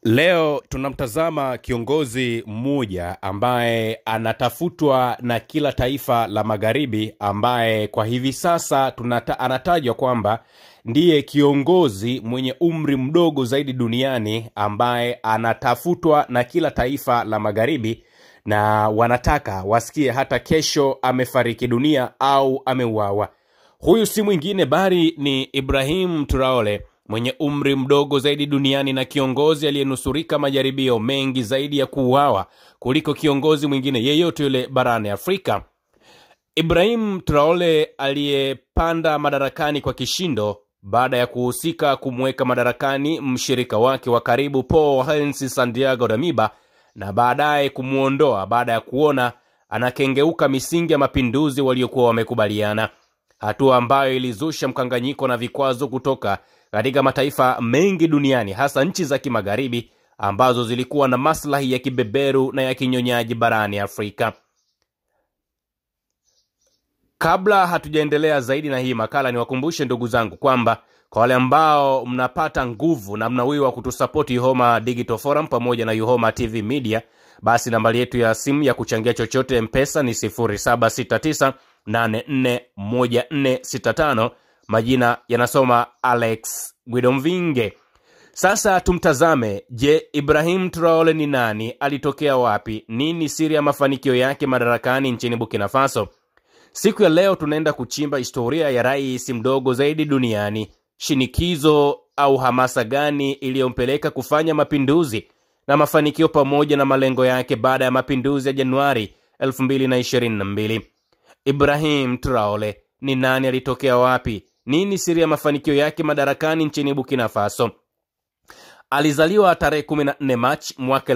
Leo tunamtazama kiongozi mmoja ambaye anatafutwa na kila taifa la magharibi, ambaye kwa hivi sasa tunata, anatajwa kwamba ndiye kiongozi mwenye umri mdogo zaidi duniani ambaye anatafutwa na kila taifa la magharibi, na wanataka wasikie hata kesho amefariki dunia au ameuawa. Huyu si mwingine bali ni Ibrahim Traore mwenye umri mdogo zaidi duniani na kiongozi aliyenusurika majaribio mengi zaidi ya kuuawa kuliko kiongozi mwingine yeyote yule barani Afrika. Ibrahim Traore aliyepanda madarakani kwa kishindo baada ya kuhusika kumweka madarakani mshirika wake wa karibu Paul Hensi Santiago Damiba na baadaye kumwondoa baada ya kuona anakengeuka misingi ya mapinduzi waliokuwa wamekubaliana, hatua ambayo ilizusha mkanganyiko na vikwazo kutoka katika mataifa mengi duniani hasa nchi za kimagharibi ambazo zilikuwa na maslahi ya kibeberu na ya kinyonyaji barani Afrika. Kabla hatujaendelea zaidi na hii makala, niwakumbushe ndugu zangu kwamba kwa wale ambao mnapata nguvu na mnawiwa kutusapoti Yuhoma Digital Forum pamoja na Yuhoma TV Media, basi nambari yetu ya simu ya kuchangia chochote mpesa ni 0769841465 majina yanasoma Alex Gwidomvinge. Sasa tumtazame. Je, Ibrahim Traore ni nani? Alitokea wapi? Nini siri ya mafanikio yake madarakani nchini Burkina Faso? Siku ya leo tunaenda kuchimba historia ya rais mdogo zaidi duniani, shinikizo au hamasa gani iliyompeleka kufanya mapinduzi na mafanikio pamoja na malengo yake baada ya mapinduzi ya Januari 2022. Ibrahim Traore ni nani? Alitokea wapi? Nini siri ya mafanikio yake madarakani nchini Burkina Faso? Alizaliwa tarehe 14 Machi mwaka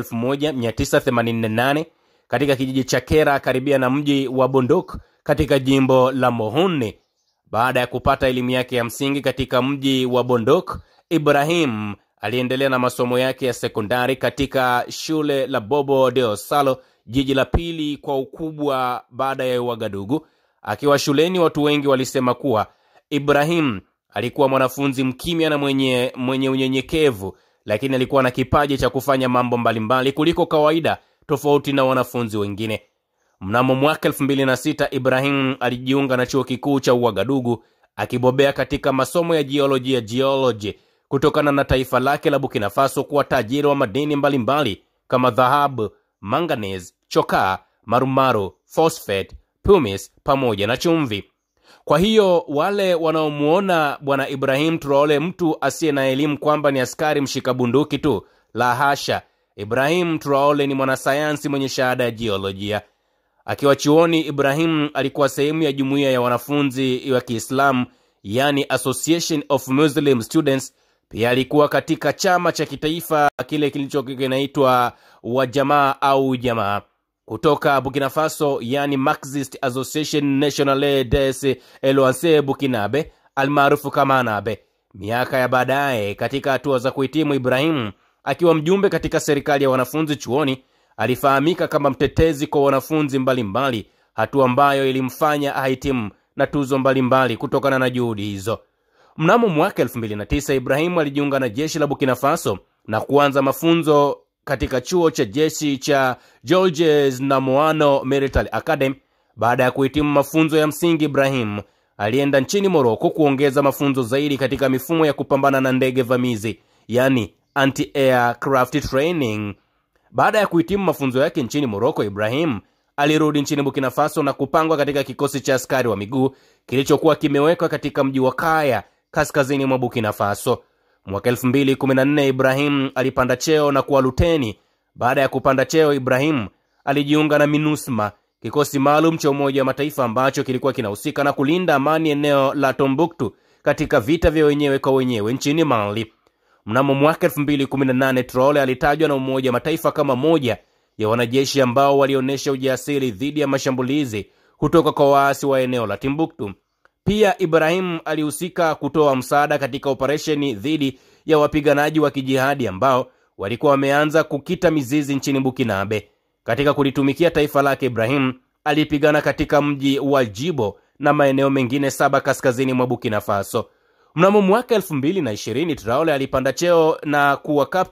1988 katika kijiji cha Kera karibia na mji wa Bondok katika jimbo la Mohune. Baada ya kupata elimu yake ya msingi katika mji wa Bondok, Ibrahim aliendelea na masomo yake ya sekondari katika shule la Bobo de Osalo, jiji la pili kwa ukubwa baada ya Ouagadougou. Akiwa shuleni, watu wengi walisema kuwa Ibrahim alikuwa mwanafunzi mkimya na mwenye, mwenye unyenyekevu, lakini alikuwa na kipaji cha kufanya mambo mbalimbali kuliko kawaida, tofauti na wanafunzi wengine. Mnamo mwaka 2006 Ibrahim alijiunga na chuo kikuu cha Ouagadougou akibobea katika masomo ya jiolojia geology, kutokana na taifa lake la Burkina Faso kuwa tajiri wa madini mbalimbali kama dhahabu, manganese, chokaa, marumaru, phosphate, pumice pamoja na chumvi. Kwa hiyo wale wanaomuona bwana Ibrahim Traore mtu asiye na elimu kwamba ni askari mshika bunduki tu, la hasha. Ibrahim Traore ni mwanasayansi mwenye shahada ya jiolojia. Akiwa chuoni, Ibrahim alikuwa sehemu ya jumuiya ya wanafunzi wa Kiislamu, yani Association of Muslim Students. Pia alikuwa katika chama cha kitaifa kile kilicho kinaitwa Wajamaa au Jamaa kutoka Burkina Faso, yani Marxist Association Nationale des Eloanse Burkinabe almaarufu kama Nabe. Miaka ya baadaye, katika hatua za kuhitimu, Ibrahim akiwa mjumbe katika serikali ya wanafunzi chuoni alifahamika kama mtetezi kwa wanafunzi mbalimbali, hatua ambayo ilimfanya ahitimu na tuzo mbalimbali kutokana na juhudi hizo. Mnamo mwaka 2009 Ibrahim alijiunga na jeshi la Burkina Faso na kuanza mafunzo katika chuo cha jeshi cha Georges Namoano Military Academy. Baada ya kuhitimu mafunzo ya msingi, Ibrahim alienda nchini Moroko kuongeza mafunzo zaidi katika mifumo ya kupambana na ndege vamizi, yani anti-aircraft training. Baada ya kuhitimu mafunzo yake nchini Moroko, Ibrahim alirudi nchini Burkina Faso na kupangwa katika kikosi cha askari wa miguu kilichokuwa kimewekwa katika mji wa Kaya kaskazini mwa Burkina Faso. Mwaka 2014 Ibrahim alipanda cheo na kuwa luteni. Baada ya kupanda cheo, Ibrahim alijiunga na MINUSMA, kikosi maalum cha Umoja wa Mataifa ambacho kilikuwa kinahusika na kulinda amani eneo la Tombuktu katika vita vya wenyewe kwa wenyewe nchini Mali. Mnamo mwaka 2018 Traore alitajwa na Umoja wa Mataifa kama moja ya wanajeshi ambao walionyesha ujasiri dhidi ya mashambulizi kutoka kwa waasi wa eneo la Timbuktu. Pia Ibrahim alihusika kutoa msaada katika operesheni dhidi ya wapiganaji wa kijihadi ambao walikuwa wameanza kukita mizizi nchini Bukinabe. Katika kulitumikia taifa lake, Ibrahim alipigana katika mji wa Jibo na maeneo mengine saba kaskazini mwa Bukina Faso. Mnamo mwaka 2020 Traore alipanda cheo na kuwa kapteni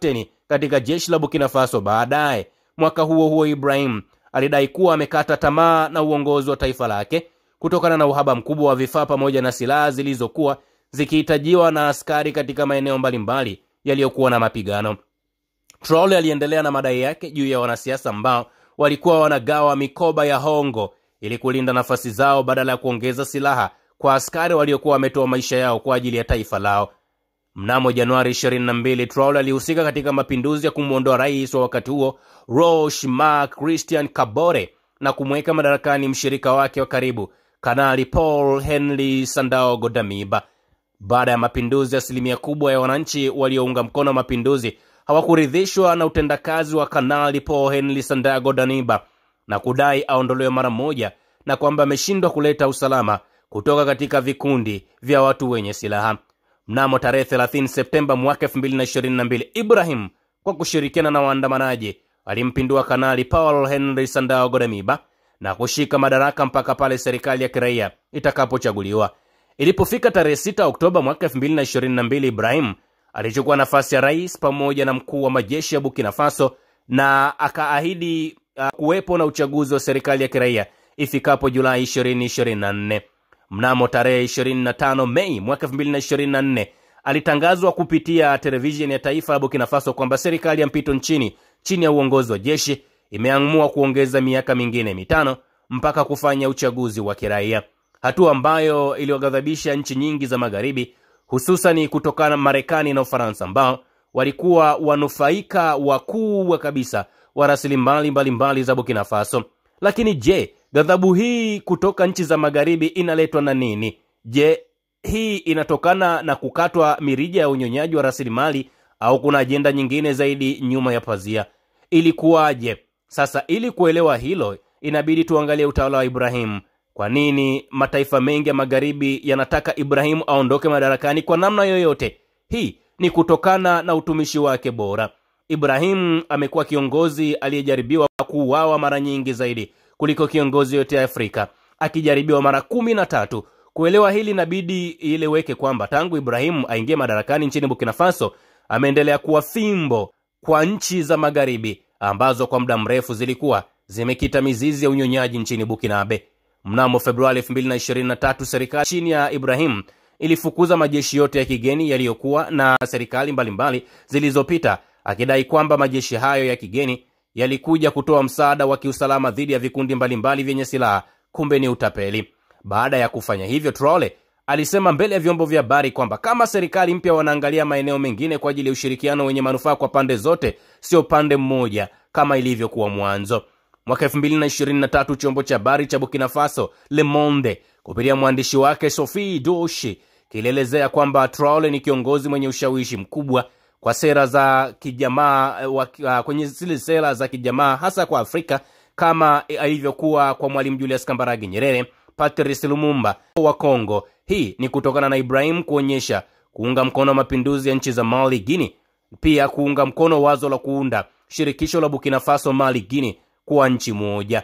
katika jeshi la Burkina Faso. Baadaye mwaka huo huo, Ibrahim alidai kuwa amekata tamaa na uongozi wa taifa lake kutokana na uhaba mkubwa wa vifaa pamoja na silaha zilizokuwa zikihitajiwa na askari katika maeneo mbalimbali yaliyokuwa na mapigano. Traore aliendelea na madai yake juu ya wanasiasa ambao walikuwa wanagawa mikoba ya hongo ili kulinda nafasi zao badala ya kuongeza silaha kwa askari waliokuwa wametoa maisha yao kwa ajili ya taifa lao. Mnamo Januari 22, Traore alihusika katika mapinduzi ya kumwondoa rais wa wakati huo Roch Marc Christian Kabore na kumweka madarakani mshirika wake wa karibu Kanali Paul Henri Sandaogo Damiba. Baada ya mapinduzi, asilimia kubwa ya wananchi waliounga mkono mapinduzi hawakuridhishwa na utendakazi wa Kanali Paul Henri Sandaogo Damiba na kudai aondolewe mara moja na kwamba ameshindwa kuleta usalama kutoka katika vikundi vya watu wenye silaha. Mnamo tarehe 30 Septemba mwaka 2022, Ibrahim kwa kushirikiana na waandamanaji alimpindua Kanali Paul Henri Sandaogo Damiba na kushika madaraka mpaka pale serikali ya kiraia itakapochaguliwa. Ilipofika tarehe 6 Oktoba mwaka 2022, Ibrahim alichukua nafasi ya rais pamoja na mkuu wa majeshi ya Burkina Faso na akaahidi uh, kuwepo na uchaguzi wa serikali ya kiraia ifikapo Julai 2024. Mnamo tarehe 25 Mei mwaka 2024 alitangazwa kupitia televisheni ya taifa ya Burkina Faso kwamba serikali ya mpito nchini chini ya uongozi wa jeshi imeamua kuongeza miaka mingine mitano mpaka kufanya uchaguzi wa kiraia, hatua ambayo iliwaghadhabisha nchi nyingi za magharibi, hususani kutokana na Marekani na Ufaransa ambao walikuwa wanufaika wakubwa kabisa wa rasilimali mbalimbali za Burkina Faso. Lakini je, ghadhabu hii kutoka nchi za magharibi inaletwa na nini? Je, hii inatokana na kukatwa mirija ya unyonyaji wa rasilimali au kuna ajenda nyingine zaidi nyuma ya pazia? Ilikuwaje? Sasa ili kuelewa hilo, inabidi tuangalie utawala wa Ibrahim. Kwa nini mataifa mengi ya magharibi yanataka Ibrahim aondoke madarakani kwa namna yoyote? Hii ni kutokana na utumishi wake bora. Ibrahim amekuwa kiongozi aliyejaribiwa kuuawa mara nyingi zaidi kuliko kiongozi yote ya Afrika, akijaribiwa mara kumi na tatu. Kuelewa hili inabidi ieleweke kwamba tangu Ibrahim aingie madarakani nchini Burkina Faso ameendelea kuwa fimbo kwa nchi za magharibi ambazo kwa muda mrefu zilikuwa zimekita mizizi ya unyonyaji nchini Bukinabe. Mnamo Februari 2023 serikali chini ya Ibrahim ilifukuza majeshi yote ya kigeni yaliyokuwa na serikali mbalimbali zilizopita, akidai kwamba majeshi hayo ya kigeni yalikuja kutoa msaada wa kiusalama dhidi ya vikundi mbalimbali vyenye silaha. Kumbe ni utapeli. Baada ya kufanya hivyo, Traore alisema mbele ya vyombo vya habari kwamba kama serikali mpya wanaangalia maeneo mengine kwa ajili ya ushirikiano wenye manufaa kwa pande zote, sio pande mmoja kama ilivyokuwa mwanzo. Mwaka 2023 chombo cha habari cha Burkina Faso Le Monde kupitia mwandishi wake Sophie Doshi kilielezea kwamba Traore ni kiongozi mwenye ushawishi mkubwa kwa sera za kijamaa uh, kwenye zile sera za kijamaa hasa kwa Afrika kama ilivyokuwa kwa Mwalimu Julius Kambarage Nyerere, Patrice Lumumba wa Kongo. Hii ni kutokana na Ibrahim kuonyesha kuunga mkono mapinduzi ya nchi za Mali, Guinea, pia kuunga mkono wazo la kuunda shirikisho la Burkina Faso, Mali, Guinea kuwa nchi moja.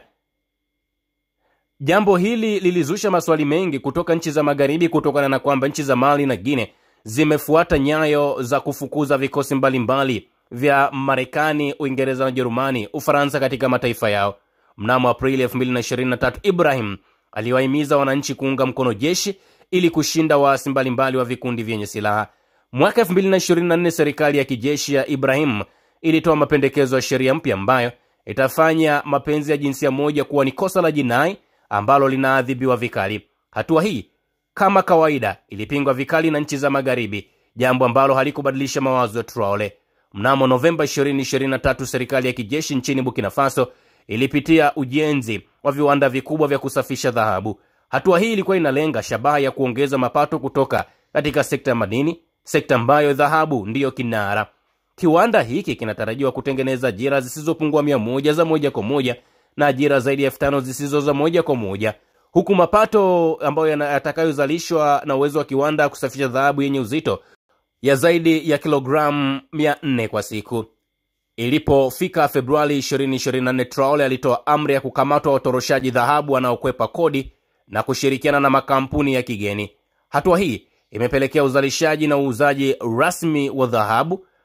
Jambo hili lilizusha maswali mengi kutoka nchi za magharibi kutokana na kwamba nchi za Mali na Guinea zimefuata nyayo za kufukuza vikosi mbalimbali vya Marekani, Uingereza na Ujerumani, Ufaransa katika mataifa yao. Mnamo Aprili 2023 Ibrahim aliwahimiza wananchi kuunga mkono jeshi ili kushinda waasi mbalimbali wa vikundi vyenye silaha. Mwaka 2024 serikali ya kijeshi ya Ibrahim ilitoa mapendekezo ya sheria mpya ambayo itafanya mapenzi ya jinsia moja kuwa ni kosa la jinai ambalo linaadhibiwa vikali. Hatua hii kama kawaida ilipingwa vikali na nchi za magharibi, jambo ambalo halikubadilisha mawazo ya Traore. Mnamo Novemba 2023 serikali ya kijeshi nchini Burkina Faso ilipitia ujenzi wa viwanda vikubwa vya kusafisha dhahabu. Hatua hii ilikuwa inalenga shabaha ya kuongeza mapato kutoka katika sekta ya madini, sekta ambayo dhahabu ndiyo kinara. Kiwanda hiki kinatarajiwa kutengeneza ajira zisizopungua mia moja za moja kwa moja na ajira zaidi ya elfu tano zisizo za moja kwa moja huku mapato ambayo yatakayozalishwa na uwezo wa kiwanda kusafisha dhahabu yenye uzito ya zaidi ya kilogramu 400 kwa siku. Ilipofika Februari 2024, Traore alitoa amri ya kukamatwa watoroshaji dhahabu wanaokwepa kodi na kushirikiana na makampuni ya kigeni. Hatua hii imepelekea uzalishaji na uuzaji rasmi wa dhahabu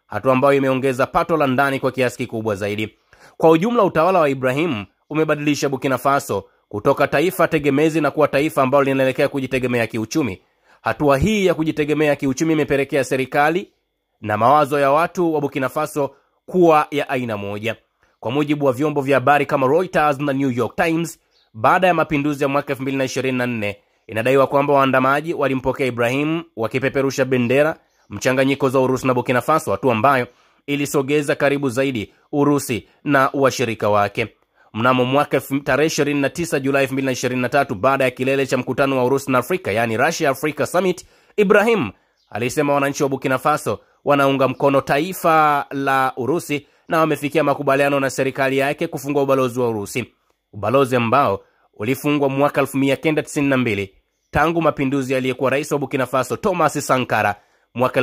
hatua ambayo imeongeza pato la ndani kwa kiasi kikubwa zaidi. Kwa ujumla, utawala wa Ibrahim umebadilisha Burkina Faso kutoka taifa tegemezi na kuwa taifa ambalo linaelekea kujitegemea kiuchumi. Hatua hii ya kujitegemea kiuchumi imepelekea serikali na mawazo ya watu wa Burkina Faso kuwa ya aina moja. Kwa mujibu wa vyombo vya habari kama Reuters na New York Times, baada ya mapinduzi ya mwaka 2024 inadaiwa kwamba waandamaji walimpokea Ibrahim wakipeperusha bendera mchanganyiko za Urusi na Burkina Faso, hatua ambayo ilisogeza karibu zaidi Urusi na washirika wake. Mnamo mwaka tarehe 29 Julai 2023, baada ya kilele cha mkutano wa Urusi na Afrika, yaani Russia Africa Summit, Ibrahim alisema wananchi wa Burkina Faso wanaunga mkono taifa la Urusi na wamefikia makubaliano na serikali yake kufungua ubalozi wa Urusi, ubalozi ambao ulifungwa mwaka 1992 tangu mapinduzi aliyekuwa rais wa Burkina Faso Thomas Sankara mwaka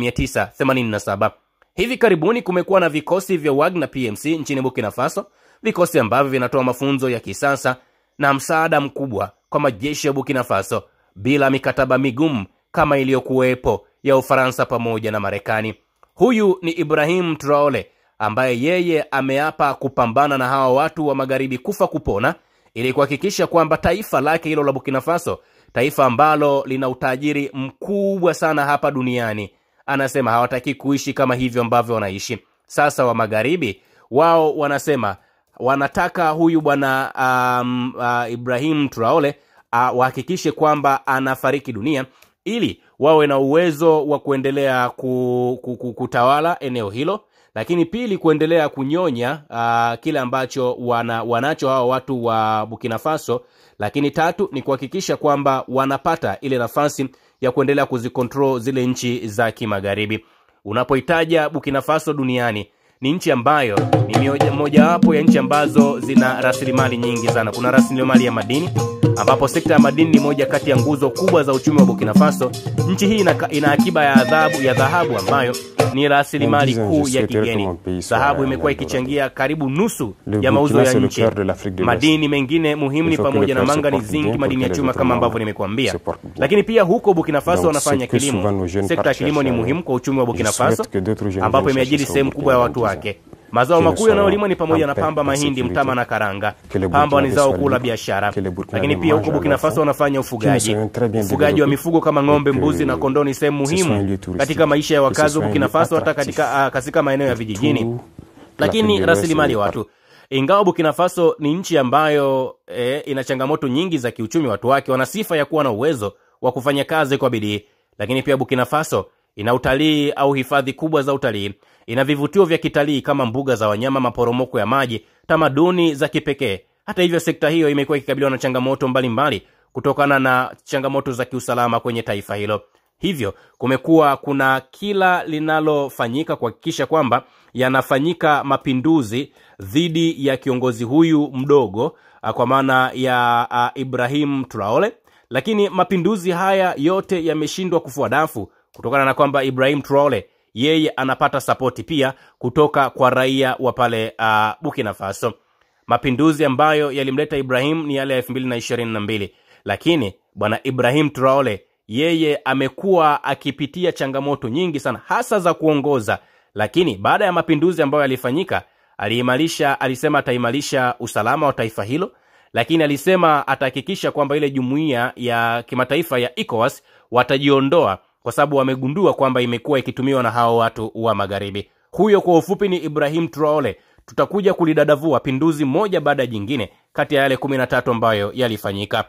1987. Hivi karibuni kumekuwa na vikosi vya Wagner PMC nchini Burkina Faso, vikosi ambavyo vinatoa mafunzo ya kisasa na msaada mkubwa kwa majeshi ya Burkina Faso bila mikataba migumu kama iliyokuwepo ya Ufaransa pamoja na Marekani. Huyu ni Ibrahim Traore ambaye yeye ameapa kupambana na hawa watu wa magharibi kufa kupona ili kuhakikisha kwamba taifa lake hilo la Burkina Faso, taifa ambalo lina utajiri mkubwa sana hapa duniani, anasema hawataki kuishi kama hivyo ambavyo wanaishi sasa. Wa magharibi wao wanasema wanataka huyu bwana um, uh, Ibrahim Traore uh, wahakikishe kwamba anafariki dunia ili wawe na uwezo wa kuendelea ku, ku, ku, kutawala eneo hilo lakini pili kuendelea kunyonya uh, kile ambacho wana, wanacho hawa watu wa Burkina Faso, lakini tatu ni kuhakikisha kwamba wanapata ile nafasi ya kuendelea kuzikontrol zile nchi za kimagharibi. Unapohitaja Burkina Faso duniani ni nchi ambayo ni mojawapo ya nchi ambazo zina rasilimali nyingi sana. Kuna rasilimali ya madini ambapo sekta ya madini ni moja kati ya nguzo kubwa za uchumi wa Burkina Faso. Nchi hii ina, ina akiba ya adhabu ya dhahabu ambayo ni rasilimali kuu ya kigeni. Dhahabu imekuwa ikichangia karibu nusu ya mauzo ya nchi. Madini mengine muhimu ni pamoja na mangani, zinki, madini ya chuma kama ambavyo nimekuambia. Lakini pia huko Burkina Faso wanafanya kilimo. Sekta ya kilimo ni muhimu kwa uchumi wa Burkina Faso, ambapo imeajiri sehemu kubwa ya watu wake. Mazao makuu yanayolimwa ni pamoja na pamba, mahindi, mtama na karanga. Pamba ni zao kuu la biashara, lakini pia huko Burkina Faso wanafanya ufugaji. Ufugaji wa mifugo kama ng'ombe, mbuzi na kondoo ni sehemu muhimu katika maisha ya wakazi wa Burkina Faso, hata katika, uh, katika maeneo ya vijijini. Lakini rasilimali watu, ingawa Burkina Faso ni nchi ambayo eh, ina changamoto nyingi za kiuchumi, watu wake wana sifa ya kuwa na uwezo wa kufanya kazi kwa bidii. Lakini pia Burkina Faso ina utalii au hifadhi kubwa za utalii ina vivutio vya kitalii kama mbuga za wanyama, maporomoko ya maji, tamaduni za kipekee. Hata hivyo, sekta hiyo imekuwa ikikabiliwa na changamoto mbalimbali mbali, kutokana na changamoto za kiusalama kwenye taifa hilo. Hivyo kumekuwa kuna kila linalofanyika kuhakikisha kwamba yanafanyika mapinduzi dhidi ya kiongozi huyu mdogo, kwa maana ya uh, Ibrahim Traore, lakini mapinduzi haya yote yameshindwa kufua dafu kutokana na kwamba Ibrahim Traore yeye anapata sapoti pia kutoka kwa raia wa pale uh, Burkina Faso. Mapinduzi ambayo yalimleta Ibrahim ni yale ya elfu mbili na ishirini na mbili, lakini bwana Ibrahim Traore yeye amekuwa akipitia changamoto nyingi sana, hasa za kuongoza. Lakini baada ya mapinduzi ambayo yalifanyika, aliimarisha, alisema ataimarisha usalama wa taifa hilo, lakini alisema atahakikisha kwamba ile jumuiya ya kimataifa ya ECOWAS watajiondoa kwa sababu wamegundua kwamba imekuwa ikitumiwa na hao watu wa magharibi. Huyo kwa ufupi ni Ibrahim Traore. Tutakuja kulidadavua pinduzi moja baada ya jingine kati ya yale 13 ambayo yalifanyika.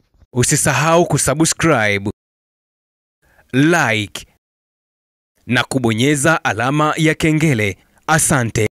Usisahau kusubscribe, like na kubonyeza alama ya kengele. Asante.